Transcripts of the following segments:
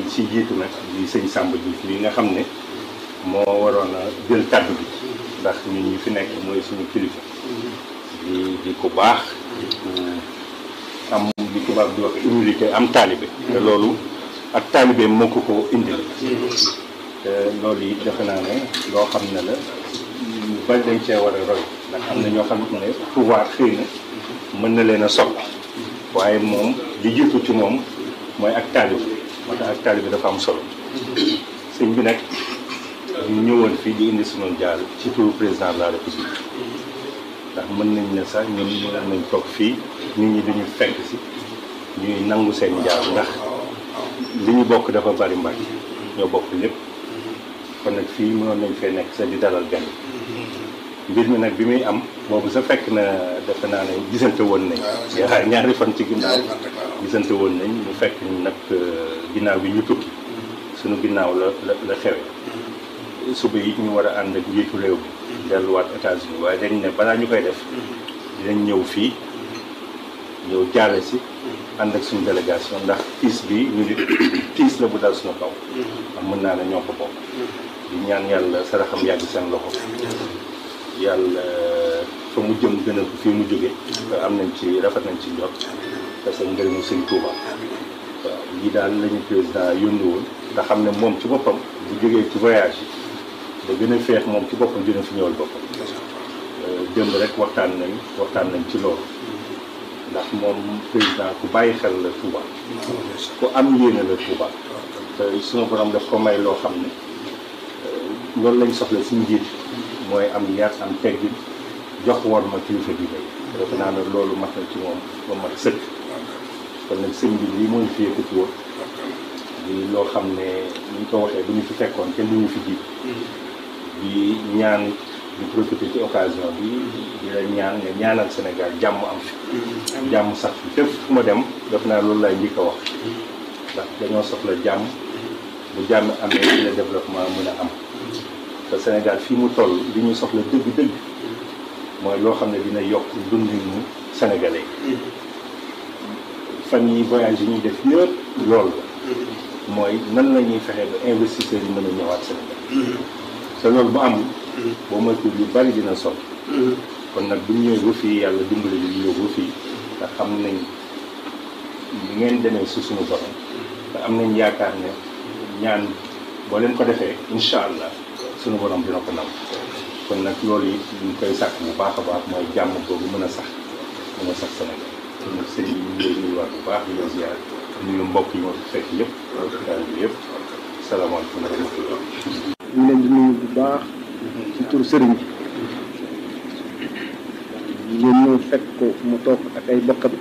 ci jiitu nag di sëñ Samba Diouf li nga xam ne moo waroon a jël kàddu bi ndax ñun ñi fi nekk mooy suñu kilifa di di ko baax di ko am li tubaab di wax humilité am taalibe te loolu ak taalibe moo ko ko indil te loolu yi defe naa ne loo xam ne la ñu bari dañ cee war a roy ndax am na ñoo xam ne pouvoir xëy na mën na leen a sopp waaye moom li jiitu ci moom mooy ak taalibe moo tax ak taalibe dafa am solo sëñ bi nag ñu ñëwoon fii di indi sunu jaal ci turu président de la république ndax mën nañ ne sax ñun mën nañ toog fii nit ñi duñu fekk si ñuy nangu seen jaal ndax li ñu bokk dafa bari mbag ñoo bokk lépp kon nag fii mënoon nañ fee nekk sa di dalal gan mbir mi nag bi muy am boobu sa fekk na defe naa ne gisante woon nañ yaa ñaari fan ci ginnaaw gisante woon nañ mu fekk nag ginnaaw bi ñu tukki suñu ginnaaw la la la xewe suba yi ñu war a ànd ak njiitu réew bi delluwaat États-Unis waaye dañ ne balaa ñu koy def dinañ ñëw fii ñëw jaale si ànd ak suñu délégation ndax tiis bi ñu di tiis la bu dal suñu kaw am mën naa ne ñoo ko bokk di ñaan yàlla saraxam yàgg seen loxo yàlla fa mu jëm gën a fii mu jóge te am nañ ci rafet nañ ci njot parce que ngërëmu sëñ Touba waaw lii daal lañu président yónni woon nga xam ne moom ci boppam bu jógee ci voyage yi da gën a feex moom ci boppam dina fi ñëwal boppam démb rek waxtaan nañ waxtaan nañ ci loolu ndax moom président ku bàyyi xel la Touba ku am yéene la Touba te sunu borom daf ko may loo xam ne loolu lañ soxla si njiit mooy am yar am teggin jox war ma kilifa bi lay defe naa ne loolu mat na ci moom ba mat sëkk kon nag sëñ bi lii mooy fi yëkkati woon di loo xam ne ni ñu ko waxee bu ñu fi fekkoon kenn du ñu fi jiit di ñaan di profiter ci occasion bi di la ñaan nga ñaanal Sénégal jàmm am fi jàmm sax fi fépp fu ma dem def naa loolu lay njëkk a wax ndax dañoo soxla jàmm bu jàmm amee ci la développement mën a am te Sénégal fii mu toll li ñu soxla dëgg-dëgg mooy loo xam ne dina yokk dundinu sénégalais fan yi voyage yi ñuy def yëpp loolu la mooy nan la ñuy fexe ba investisseurs yi mën a ñëwaat Sénégal te loolu bu amul boo moytu yu bari dina sol kon nag bu ñu ñëwee ba fii yàlla dimbali ñu ñëw ba fii te xam nañ li ngeen demee si suñu borom te am nañ yaakaar ne ñaan boo leen ko defee incha allah suñu borom dina ko nam kon nag loolu it ñu koy sàkk bu baax a baax mooy jàmm boobu mën a sax mën a sax Sénégal kon nag sëñ bi ñu ngi lay nuyuwaat bu baax di la ziar nuyu mbokk yi ma fi fekk yëpp daal bi yëpp salaamaaleykum wa rahmatullah ñu leen di nuyu bu baax ci tur sëriñ bi ngeen ñëw fekk ko mu toog ak ay bokkam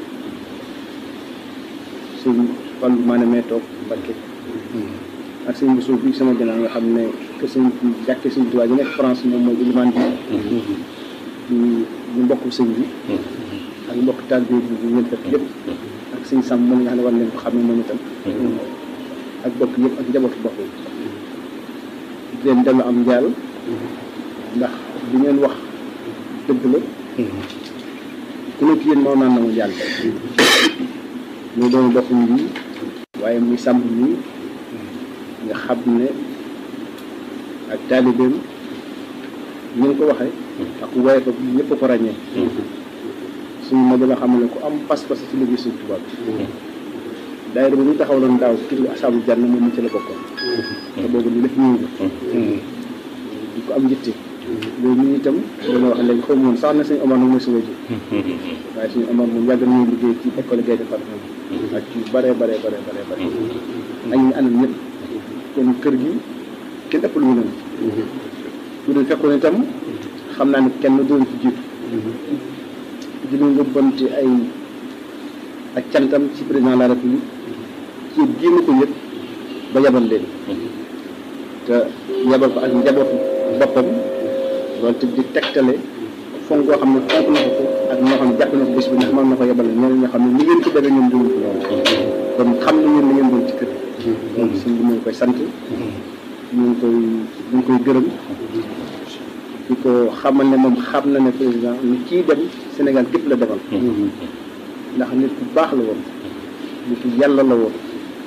sëñ Fallou Mané mee toog Mbacké ak sëñ Bousso bi sama ginnaaw nga xam ne que sëñ jàkkee sëñ Tuubaa ji nekk France moom mooy ilimaan bi ñu ñu mbokk sëñ bi ak mbokk taalibe bi bu ngeen fekk yëpp ak sëñ Sam moom nga xam ne war leen ko xam ne moom itam ak bokk yëpp ak njabootu bokk yi di leen dellu am njaal ndax li ngeen wax dëgg la ku nekk yéen moo naan na mu njaal muy doon bokkuñ bi waaye muy sàmm nii nga xam ne ak taalibeem ñu ngi ko waxee ak waaye ko ñëpp ko ràññee suñu mag la xam ne ku am pas-pas ci liggéey suñu tubaab bi daayira bi ñu taxawaloon daaw ci asaabu jànn moom mu ci la bokkoon te boobu li def ñëw di ko am njitte loolu ñu itam dana wax léegi xaw ma woon sax na suñu Omar moom mooy suñu wajur waaye suñu Omar moom yàgg nañu liggéey ci école Gaye defar ak ci bare bare bare bare bare ak ñu àndal ñëpp kon kër gi kenn ëpp lu mu leen bu dee fekkoon itam xam naa ne kenn doon ci jiitu di ñu yóbbante ay ak cantam ci président de la république ci génn ko yëpp ba yabal leen te yabal ko ak njabootu boppam loolu te di tegtale fonk koo xam ne fonk na ko ak ñoo xam ne jàpp na ko bés bi ndax mën na ko yabal ñeneen ñoo xam ne ni ngeen ko defee ñoom duñu ko loolu kon xam na yéen li ngeen doon ci kër donc suñ bi mu ngi koy sant ñu ngi koy ñu ngi koy gërëm di ko xamal ne moom xam na ne président ni kii dem Sénégal gépp la demal ndax nit ku baax la woon nit ku yàlla la woon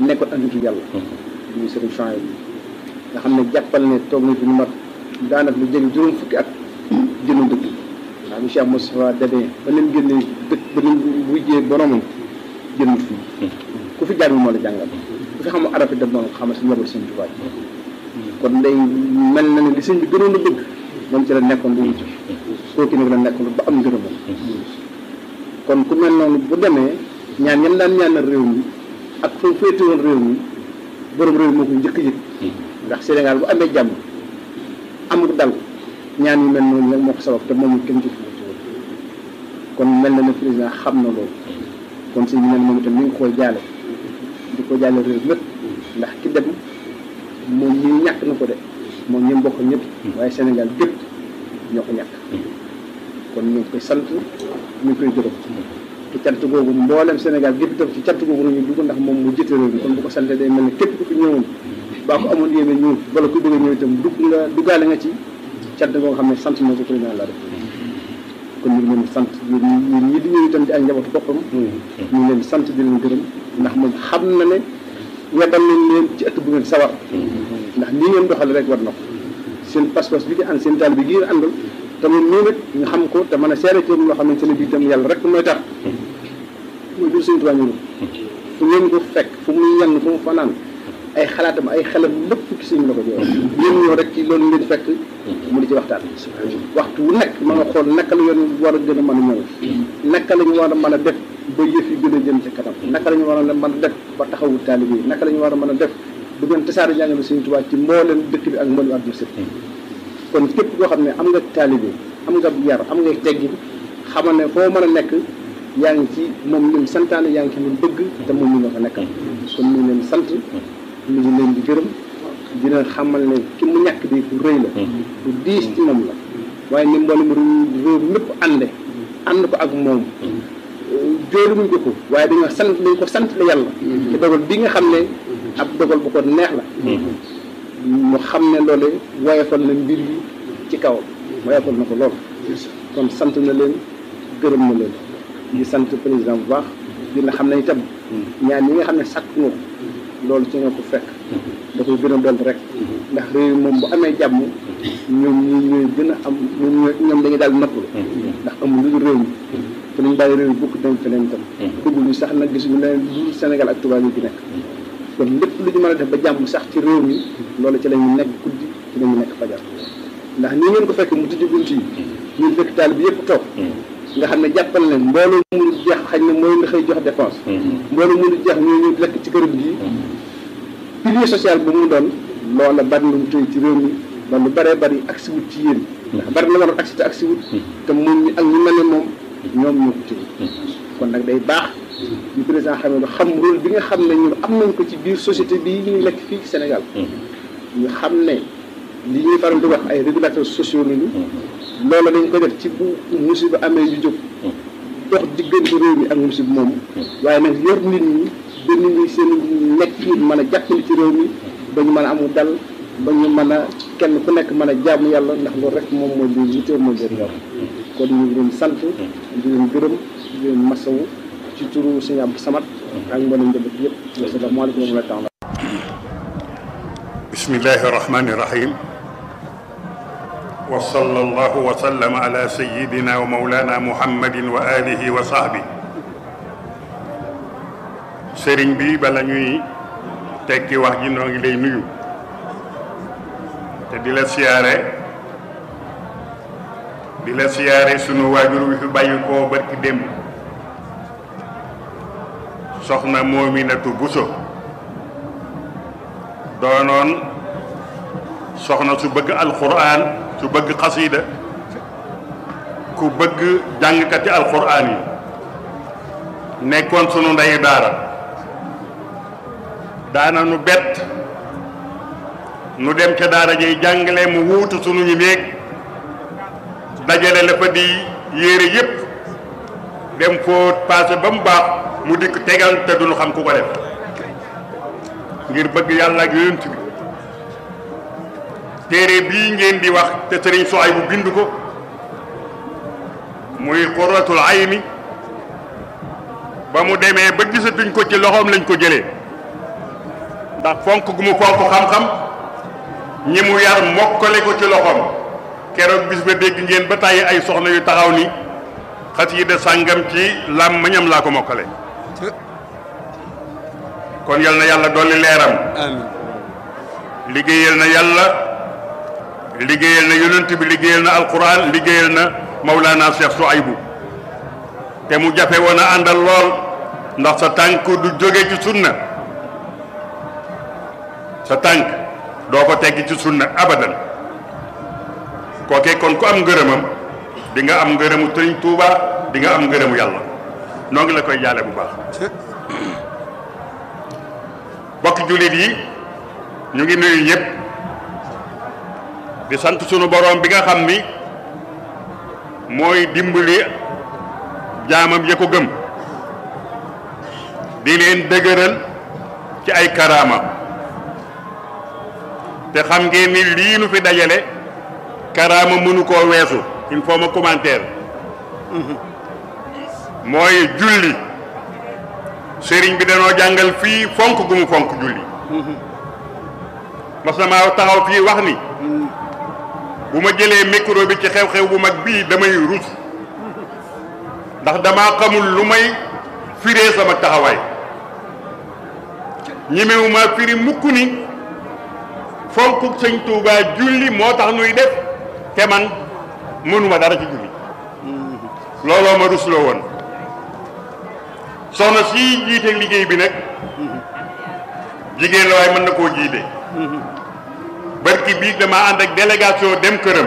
nekkoon ak nitu yàlla muy sëriñ Chouaïb bi nga xam ne jàppal ne toog na fi lu mat daanaka lu jege juróom fukki at génn dëkk ndax bi Cheikh Moustapha demee ba leen génnee dëkk ba leen wujjee boromam génn fii ku fi jàng moo la jàngal ku fi xam arab dem moom xamal si njaboot sëñ Tuubaa kon day mel na ne li sëñ bi gënoon a bëgg moom ci la nekkoon lu wuti kooku nag la nekkoon ba am ngërëmam kon ku mel noonu bu demee ñaan yan daan ñaanal réew mi ak fa féete woon réew mi borom réew moo ko njëkk yëg ndax Sénégal bu amee jàmm amul dal ñaan yu mel noonu nag moo ko sabab te moom kenn jëf kon mel na ne président xam na loolu kon si ñu ne moom itam mi ngi koy jaale di ko jaale réew mépp ndax ki dem moom ñi ñàkk na ko de moom ñi mbokk ñëpp waaye Sénégal gépp ñoo ko ñàkk kon ñu ngi koy sant ñu ngi koy gërëm te cant googu mboolem Sénégal gépp itam ci cant googu nañu dugg ndax moom mu jiite réew mi kon bu ko sante day mel ne képp ku fi ñëwoon baa ko amoon yéene ñëw wala ku bëgg a ñëw itam dugg nga duggaale nga ci cant goo xam ne sant na ko président la def kon ñu ngi leen di sant ñun ñi di ñëw itam di ay njabootu boppam ñu ngi leen di sant di leen gërëm ndax moom xam na ne weddal nañ leen ci ëtt bu ngeen sawar ndax lii ngeen doxale rek war na ko seen pas-pas bi nga ànd seen taal bi gi ngeen àndal te moom nii nag ñu xam ko te mën a seere ci loo xamante ne bii itam yàlla rek mooy tax mooy jur seen tubaab ñu fu ngeen ko fekk fu muy yenn fu mu fanaan ay xalaatam ay xelam lépp ci sëñ la ko jox yéen ñoo rek ci loolu ngeen fekk mu di ci waxtaan waxtu wu nekk ma nga xool naka la yoon war a gën a mën a ñëw naka la ñu war a mën a def ba yëf yi gën a jëm ci kanam naka la ñu war a mën a def ba taxawu taalibe yi naka la ñu war a mën a def bu ngeen tasaare jàngale sëñ Tuubaa ci mbooleem dëkk bi ak mbooleem àdduna sëpp kon képp koo xam ne am nga taalibe am nga yar am nga teggin xamal ne foo mën a nekk yaa ngi ci moom lim santaane yaa ngi ci lim bëgg te moom mi nga fa nekkal kon ñu ngi leen sant ñu ngi leen di gërëm dina xamal ne ki mu ñàkk di ku rëy la ku diis ci moom la waaye ni mboolem réew mépp ànde ànd ko ak moom joolu muñ ko ko waaye dañoo sant dañ ko sant la yàlla te dogal bi nga xam ne ab dogal bu ko neex la mu xam ne loole woyofal na mbir yi ci kaw woyofal na ko lool kon sant na leen gërëm na leen di sant président bu baax dina xam ne itam ñaan yi nga xam ne sàkk nga ko loolu ci nga ko fekk da koy gën a doon rek ndax réew moom bu amee jàmm ñoom ñi ñooy gën a am ñoom ñoom dañuy daal noppalu ndax amul lu dul réew mi te nañ bàyyi réew mi bukk dem feneen itam bëgguñu sax nag gisuñu leneen lu Sénégal ak tubaab yi fi nekk kon lépp lu ñu mën a def ba jàmm sax ci réew mi loolu ci la ñu nekk guddi ci la ñu nekk fajar ndax nii ngeen ko fekk mu tijji bunt yi ñun fekk taal bi yëpp toog nga xam ne jàppal leen mbooloo mënu jeex xañ na mooy nga xëy jox dépense mbooloo mënu jeex ñoo ñu lekk ci këram gi pilier social bu mu doon loola bari lu mu tëy ci réew mi ba lu bëree bëri agsi wut ci yéen ndax bari na waroon agsi te agsi wut te moom ñi ak ñu mel ne moom ñoom ñoo ko tëy kon nag day baax ñu président xam ne xam rôle bi nga xam ne ñun am nañ ko ci biir société bii ñuy lekk fii ci Sénégal ñu xam ne li ñuy faral di wax ay régulateurs sociaux lañu loolu dañ ko def ci bu musiba amee ñu jóg dox diggante réew mi ak musiba moom waaye nag yor nit ñi ba nit ñi seen nekk mën a jàppale ci réew mi ba ñu mën a amul dal ba ñu mën a kenn ku nekk mën a jaamu yàlla ndax loolu rek moom mooy li yitteel mooy leen yor kon ñu ngi leen sant di leen gërëm di leen masawu ci turu sëñ Abdou Samad ak mboolem njaboot yëpp asalaamaaleykum wa rahmatulah bismillahi rahmani rahim wa sallallahu wa sallam ala sayyidina wa mawlana muhammadin wa alihi wa sahbi sëriñ bi bala ñuy tekki wax ji noo ngi lay nuyu te di la siyaare di la siyaare sunu waajur wi fi bàyyi koo barki démb soxna Moominatu Buso doonoon soxna su bëgg alquran su bëgg xasida ku bëgg jàngkati alquran yi nekkoon sunu ndeyu daara daana nu bett nu dem ca daara jay jàngale mu wuutu sunu ñu néeg dajale la fa di yére yépp dem foo paase ba mu baax mu dikk tegal te duñu xam ku ko def ngir bëgg yàlla ak yonent bi téere bii ngeen di wax te sëriñ Suhaybu bu bind ko muy qurratul ayni ba mu demee ba gisatuñ ko ci loxoom lañ ko jëlee ndax fonk gu mu fonk xam-xam ñi mu yar mokkale ko ci loxoom keroog bis ba dégg ngeen ba tàyyi ay soxna yu taxaw ni xasida sàngam ci làmmiñam laa ko mokkale kon yal na yàlla dolli leeram amiin liggéeyal na yàlla liggéeyal na yonent bi liggéeyal na alquran liggéeyal na Maulana Cheikh Souaïbou te mu jafe woon a àndal lool ndax sa tànk du jóge ci sunna sa tànk doo ko tegg ci sunna abadan kookee kon ku am ngërëmam di nga am ngërëmu Sëriñ Tuuba di nga am ngërëmu yàlla noo ngi la koy jaale bu baax bokk jullit yi ñu ngi nuyu ñëpp di sant sunu boroom bi nga xam ni mooy dimbali jaamam ya ko gëm di leen dëgëral ci ay karaama te xam ngeen ni lii nu fi dajale karaama mënu koo weesu il faut ma commentaire mooy julli sëriñ bi danoo jàngal fii fonk gu mu fonk julli mas na maa taxaw fii wax ni bu ma jëlee micro bi ci xew-xew bu mag bii damay rus ndax damaa xamul lu may firee sama taxawaay ñemewuma firi mukk ni fonk sëñ Touba julli moo tax nuy def te man mënuma dara ci julli looloo ma rusloo woon soxna si jiite liggéey bi nag jigéen la waaye mën na koo jiite barki bii dama ànd ak délégation dem këram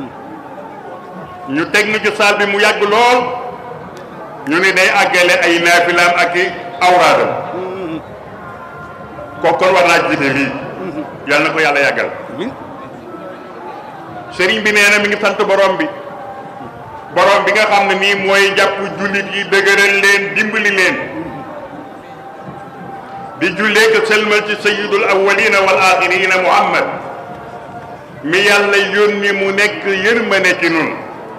ñu teg nu ci saal bi mu yàgg lool ñu ni day àggale ay naafilaam ak i awraadam kooku kon war naa jiite lii yàlla na ko yàlla yàggal sëriñ bi nee na mi ngi sant borom bi borom bi nga xam ne nii mooy jàpp jullit yi dëgëral leen dimbali leen di jullee ko sëlmal ci sayyidul awwalina wal axirina muhammad mi yàlla yónni mu nekk yërmande ci nun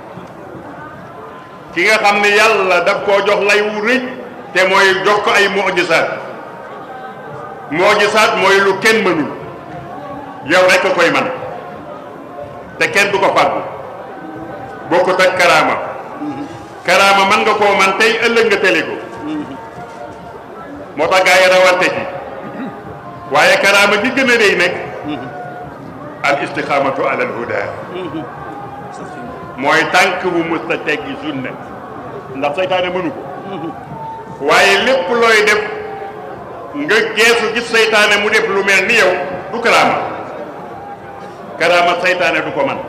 ki nga xam ne yàlla daf koo jox lay wu rëy te mooy jox ko ay mujisaat mujisaat mooy lu kenn mënul yow rek a koy man te kenn du ko fàggu bokkut ak karaama karaama man nga koo man tey ëllëg nga tële ko moo tax gaa yi rawante ci waaye karaama gi gën a rëy nag al istixaamatu ala al huda mooy tànk bu mës a teggi sunna ndax seytaane mënu ko waaye lépp looy def nga geesu gis seytaane mu def lu mel ni yow du karaama karaama seytaane du ko man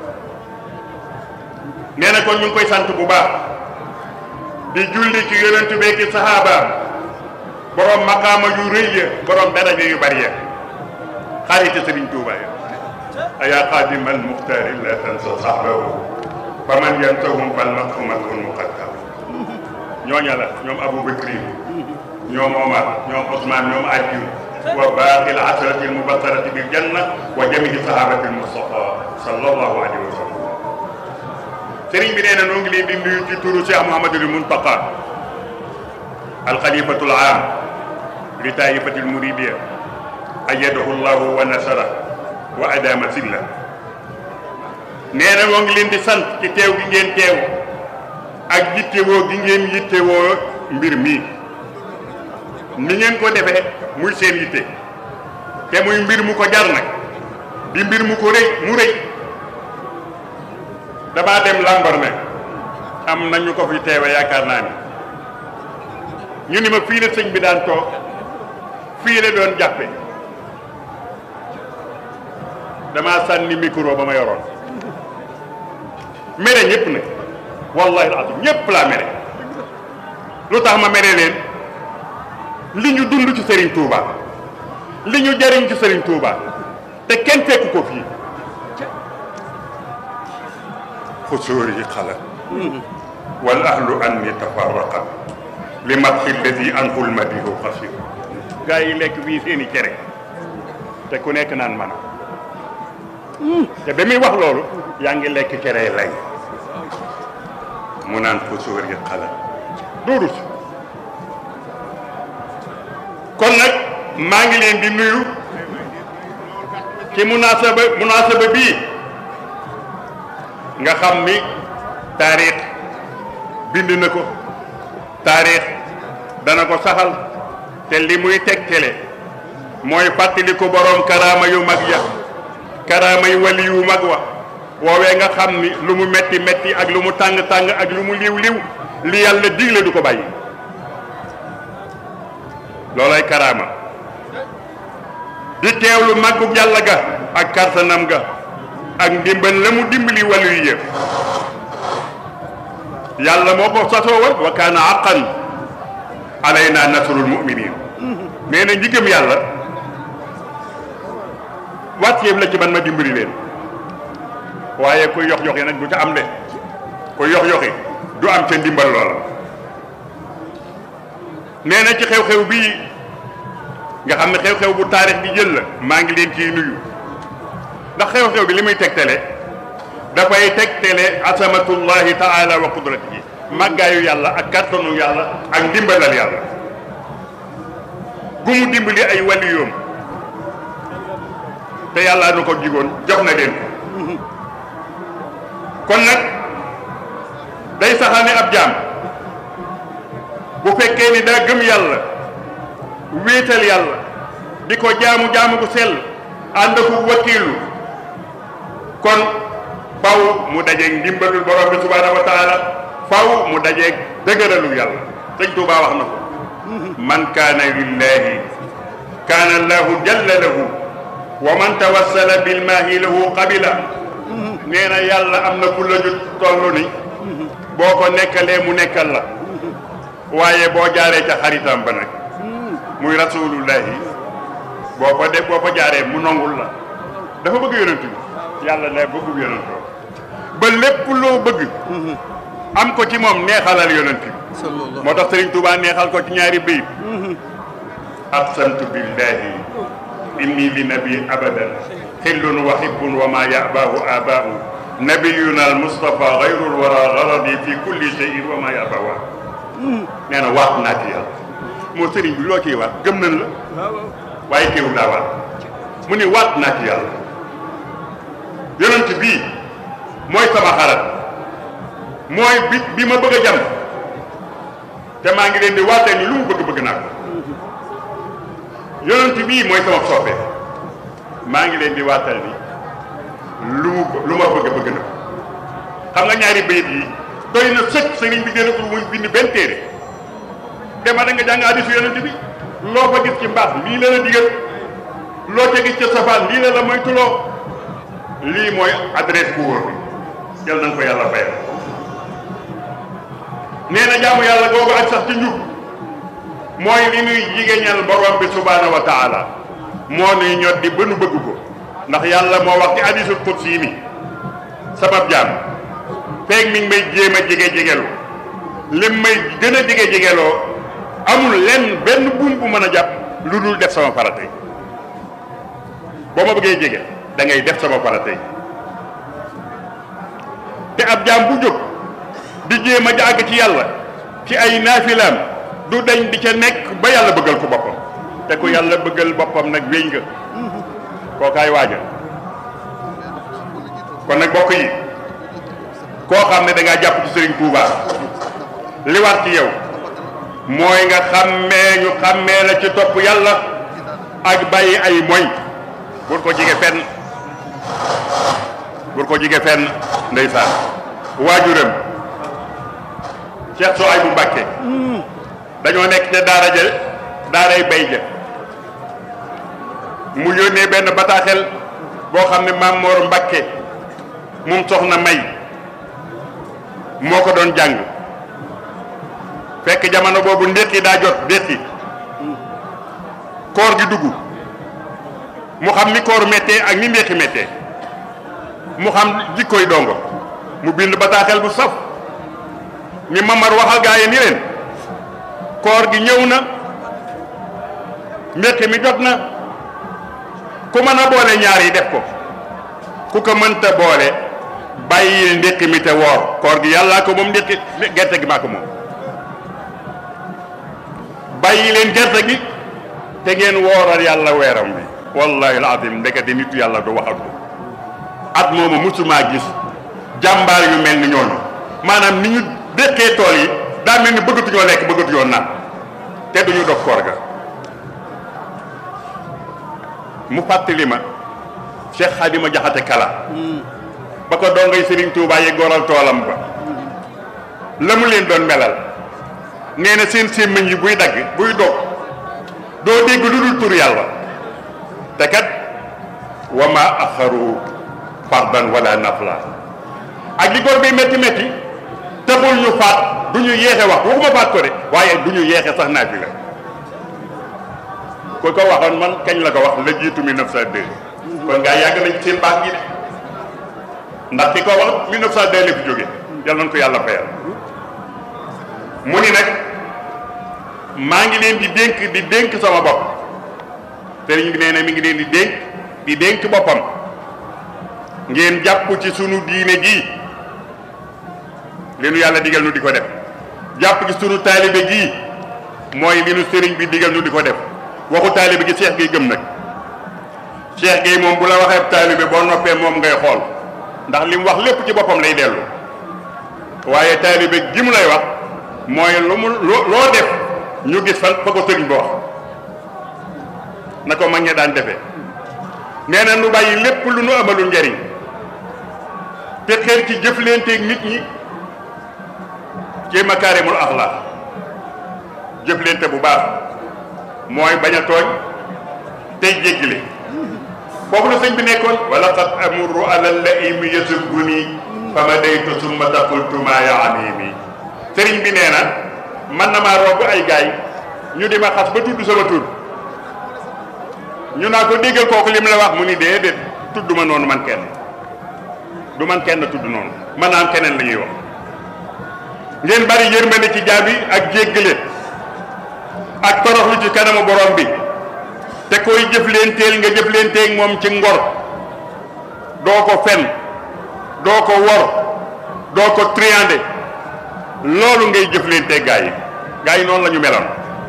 nee na kon ñu ngi koy sant bu baax di julli ci yonentu beeki saxaabaam borom maqaama yu rëy ya borom daraja yu bari ya xariti Sëriñ Tuuba ya ayaa xaadima almuxtaari la tansa saxbahu fa man yantahum fal maqamatun muqaddam ñooña la ñoom Abu Bakri ñoom Omar ñoom Ousmane ñoom Aliyu wa baaqi al asrati al mubasharati bil janna wa jamihi sahabati al mustafa sallallahu alayhi wa sallam sëriñ bi nee na noo ngi leen di nuyu ci turu Cheikh Mouhamadul Muntaqa al xalifatul aam li taifatil muridiya ayyadahu llahu wa nasara wa adama silla nee na moo ngi leen di sant ci teew gi ngeen teew ak yittewoo gi ngeen yittewoo mbir mi ni ngeen ko defee muy seen yitte te muy mbir mu ko jar nag di mbir mu ko rëy mu rëy damaa dem lambar ne am na ñu ko fi teewe yaakaar naa ni ñu ni ma fii la sëñ bi daan toog fii la doon jàppe damaa sànni micro ba ma yoroon mere ñëpp nag wallahi alazim ñëpp laa mere lu tax ma mere leen li ñu dund ci Serigne Touba li ñu jariñ ci Serigne Touba te kenn fekk ko fii xusóor yi xala wal ahlu anni tafarraqat li matxi lladi anhul madihu xasir gaa yi lekk fii seeni cere te ku nekk naan man te ba muy wax loolu yaa ngi lekk cere lay mu naan xusóor yi xala doo rus kon nag maa ngi leen di nuyu ci munaasaba munaasaba bii nga xam ni taarix bind na ko taarix dana ko saxal te li muy tegtale mooy fàttali ko boroom karaama yu mag ya karaama yu wali yu mag wa woowee nga xam ni lu mu metti metti ak lu mu tàng tàng ak lu mu liw liw li yàlla digle du ko bàyyi loolay karaama di teewlu màggug yàlla ga ak kartanam ga ak ndimbal la mu dimbali wàllu yi yëpp yàlla moo ko sasoo woon wa kaana aqan alayna nasrul muminin nee na ñi gëm yàlla wàcceeb la ci man ma dimbali leen waaye kuy yox yoxi nag du ca am de kuy yox yoxi du am ca ndimbal loola nee na ci xew-xew bii nga xam ne xew-xew bu taarix bi jël la maa ngi leen ciy nuyu ndax xew-xew bi li muy tegtale dafay tegtale asamatullahi taala wa qudratihi màggaayu yàlla ak kàttanu yàlla ak ndimbalal yàlla gu mu dimbali ay waliyoom te yàlla na ko jigoon jox na leen kon nag day saxal ne ab jaam bu fekkee ni daa gëm yàlla wéetal yàlla di ko jaamu jaamu gu sell ànd ko wakiilu kon faw mu dajeeg ndimbalul borom bi subhaanahu wa taala faw mu dajeeg dëgëralu yàlla sëñ Tuubaa wax na ko man kaana lillahi kaana allahu jalla lahu wa man tawassala bilmaahi lahu qabila nee na yàlla am na ku la ju toll ni boo ko nekkalee mu nekkal la waaye boo jaaree ca xaritam ba nag muy rasulullahi boo ko de boo ko jaaree mu nongul la dafa bëgg yonent bi yàlla ne bëggub yonent ba lépp loo bëgg am ko ci moom neexalal yonent bi moo tax Sëriñ Tuubaa neexal ko ci ñaari bayit aqsamtu billahi inni li nabi abadan xillun wa hibbun wa ma yabaahu abaahu nabiyuna al mustafa gayrul wara garadi fi kulli cheyin wa ma yabaahu nee na waat naa ci yàlla moo sëriñ bi loo ciy waat gëm nañ la waaye teewul daa waat mu ni waat naa ci yàlla yonent bii mooy sama xarat mooy bi bi ma bëgg a jam te maa ngi leen di waatee ni lu mu bëgg bëgg naa ko yonent bii mooy sama soppe maa ngi leen di waatal ni lu mu lu ma bëgg bëgg na ko xam nga ñaari bayit yi doy na sëkk sëriñ bi gën a muy bind benn téere dema da nga jàng hadiisu yonent bi loo fa gis ci mbaax lii la la digal loo ca gis ca safaan lii la la moytuloo lii mooy adresse bu wóor bi yal nañ ko yàlla fayal nee na jaamu yàlla googu ak sax ci njub mooy li nuy jigéñal borom bi subhaanahu wa taala moo nuy ñot di ba nu bëgg ko ndax yàlla moo wax ci hadiisul qudsi ni sabab jaam feeg mi ngi may jéem a jige jigelu lim may gën a jige jigeloo amul lenn benn buum bu mën a jàpp lu dul def sama faratay boo ma bëggee jege da ngay def sama faratay te ab jaam bu jóg di jéem a jàgg ci yàlla ci ay naafilaam du dañ di ca nekk ba yàlla bëggal ko boppam te ku yàlla bëggal boppam nag wéy nga kookaay waaja kon nag bokk yi koo xam ne da ngaa jàpp ci Serigne Touba li war ci yow mooy nga xàmmee ñu xàmmee la ci topp yàlla ak bàyyi ay moy bur ko jige fenn bur ko jige fenn ndeysaan waajuram Cheikh Souaïbou Mbacké dañoo nekk ca daara ja daaray bay ja mu yónnee benn bataaxel boo xam ne Maam Mor Mbacké moom soxna May moo ko doon jàng fekk jamono boobu ndéqi daa jot ndéqi koor gi dugg mu xam ni koor méttee ak ni ndéqi méttee mu xam jikkoy dongo mu bind bataaxel bu saf ni mamar waxal gaa yi ni leen koor gi ñëw na ndéqi mi jot na ku mën a boole ñaar yi def ko ku ko mënta boole bàyyil ndéqi mi te woor koor gi yàllaa ko moom ndéqi gerte gi maa ko moom bàyyi leen gerte gi te ngeen wooral yàlla weeram bi wallahi alazim ndekete nitu yàlla du wax ak at moomu musumaa gis jàmbaar yu mel ni ñooñu maanaam ni ñu dékkee tool yi daa mel ni bëggatuñoo lekk bëggatuñoo naan te duñu dog koor ga mu fàttali ma Cheikh Xadima Jaxate Kala ba ko dongay Serigne Touba yi goral toolam ba la mu leen doon melal nee na seen sémmiñ yi buy dagg buy dog doo dégg lu dul tur yàlla te kat wa ma axaru fardan wala nafla ak li góor bi métti métti taxul ñu faat du ñu yeexe wax waxuma faat ko de waaye du ñu yeexe sax naa fi la ku ko waxoon man kañ la ko wax la jiitu 1902 kon ngaa yàgg nañ seen baax gi de ndax ki ko wax 1902 la fi jóge yal nañ ko yàlla fayal mu ni nag maa ngi leen di dénk di dénk sama bopp sëriñ bi nee na mi ngi leen di dénk di dénk boppam ngeen jàpp ci sunu diine gi li nu yàlla digal nu di ko def jàpp ci sunu taalibe gii mooy li nu sëriñ bi digal nu di ko def waxu taalibe gi Cheikh Gueye gëm nag Cheikh Gueye moom bu la waxee taalibe boo noppee moom ngay xool ndax li mu wax lépp ci boppam lay dellu waaye taalibe gi mu lay wax mooy lu mu loo def ñu gis fan fa ko sëriñ ba wax na ko mag ña daan defee nee na nu bàyyi lépp lu nu amalul njariñ te xeer ci jëflanteeg nit ñi ci makaarimul axlaax jëflante bu baax mooy bañ a tooñ tey jéggile foofu la sëñ bi nekkoon wala qad amurru ala laimi yasubbuni fama daytu summa taqultu ma yaanimi sëriñ bi nee na man na maa romb ay gaay ñu di ma xas ba tudd sama tur ñu naa ko déggal kooku li mu la wax mu ni déedéet tudd ma noonu man kenn du man kenn tudd noonu man naam keneen la ñuy wax ngeen bari yërmande ci jaam yi ak jéggale ak toroxlu ci kanamu borom bi te koy jëflenteel nga jëflenteeg moom ci ngor doo ko fen doo ko wor doo ko triandé loolu ngay jëflenteeg gaa yi gaa yi noonu la ñu meloon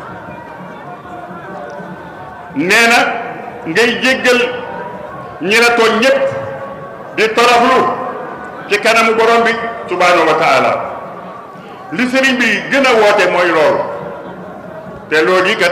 nee na ngay jéggal ñi la tooñ ñépp di toroxlu ci kanamu borom bi subhaanahu wa taala li sëriñ bi gën a woote mooy loolu te loolu yi kat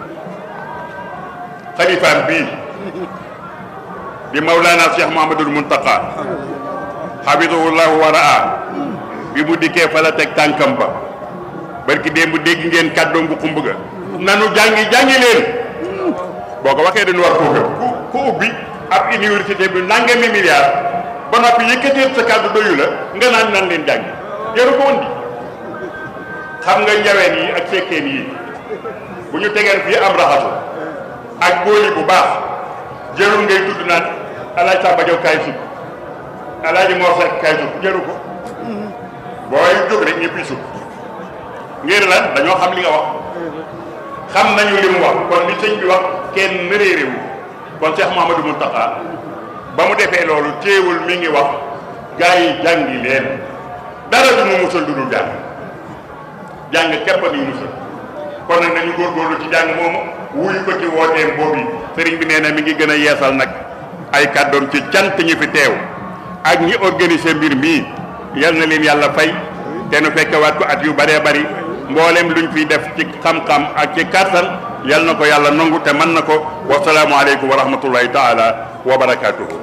xalifaam bii di Mawlana Cheikh Mouhamadul Muntaqa xafidahullahu wa raa bi mu dikkee fa la teg tànkam ba barki démb dégg ngeen kàddoom bu xumb ga nanu jàngi jàngi leen boo ko waxee dañu war koo gëm ku ku ubbi ab université bi nangami milliard ba noppi yëkkateet sa kàddu doyu la nga naan nan leen jàngi jaru ko woon xam nga njaween yi ak sekkeen yi bu ñu tegeen fii am raxasu ak góoli bu baax jërul ngay tudd naan alaaj Samba Jaw kaay sukk alaaji Mor Seck kaay sukk jëru ko booy jóg rek ñëpp sukk ngir lan dañoo xam li nga wax xam nañu li mu wax kon li sëñ bi wax kenn réeréwu kon Cheikh Mouhamadou Mountakha ba mu defee loolu téewul mi ngi wax gaa yi jàngi leen dara du mu musal du dul jàng jàng képp ni musal kon nag nañu góorgóorlu ci jàng moomu wuyu ko ci wooteem boobu sëriñ bi nee na mi ngi gën a yeesal nag ay kàddoom ci cant ñi fi teew ak ñi organiser mbir mii yal na leen yàlla fay te nu fekkewaat ko at yu bëree bëri mboolem luñ fiy def ci xam-xam ak ci kàttan yal na ko yàlla nangu te mën na ko wasalaamu aleykum wa rahmatullahi taala wa barakaatuhu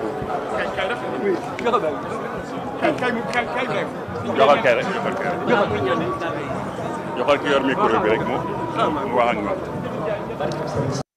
joxal kay rek joxal kay rek joxal ki yor micro bi rek mu mu wax ak ñoom